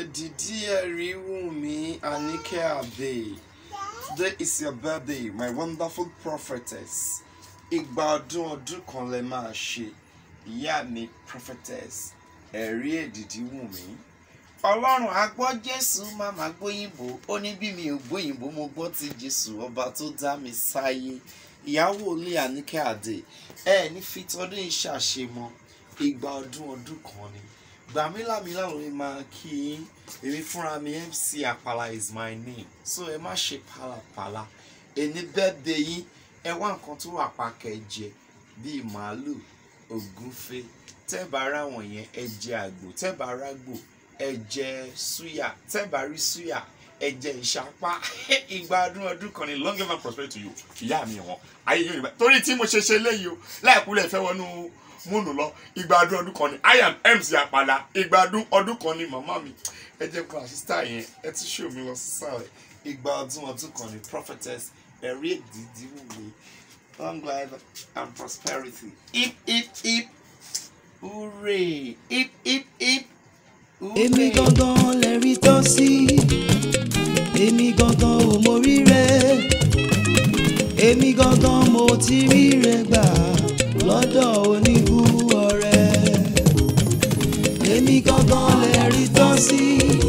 Edidi Eriwumi Anike Ade. Today is your birthday, my wonderful prophetess. Ìgbà ọdún ọdún kan lẹ máa ṣe. Ìyá mi prophetess ẹ̀rí èdìdí wù mí. Ọlọ́run á gbọ́ Jésù máa máa gbóyìnbó. Ó ní bí mi ò gbóyìnbó mo gbọ́ ti Jésù ọba tó dá mi sáyé. Ìyàwó ilé Anike Ade. Ẹ ní fi tọdún ìṣàṣemọ. Ìgbà ọdún ọdún kan ni gbàmílàmílà ló ní máa kí yín èmi fúnra mi MC Àpàlà is my name so ẹ má ṣe pàlàpàlà ẹni birthday yín ẹ wá nǹkan tó wà pàkẹ́jẹ bíi màálù ògúnfe tẹ́ẹ̀bà ra wọ̀nyẹn ẹ jẹ àgbò tẹ́ẹ̀bà ra gbò ẹ jẹ súyà tẹ́ẹ̀bà rí súyà ẹ jẹ ìṣapá ìgbà ọdún ọdún kan ní long life and prosperity to you ìyá mi wọn ayé yóò nígbà torí tí mo ṣe ṣe léyìí o láìpúlẹ̀ fẹ́ wọnú múnú lọ ìgbà ọdún ọdún kan ni i am MC Àpàlà ìgbà ọdún ọdún kan ni màmá mi ẹ jẹ́ kó àṣìṣà yẹn ẹ tún ṣe omi lọ sísàlẹ̀ ìgbà ọdún ọdún kan ni prophetess ẹ̀rí èdìdí wù mí long life and prosperity hip hip hip hooray hip hip hip èmi gangan lè rí tọ́ sí èmi gangan ò mórí rẹ èmi gangan mo ti rí rẹ gbà lọ́dọ̀ oníbú ọ̀rẹ́ èmi gangan lè rí tọ́ sí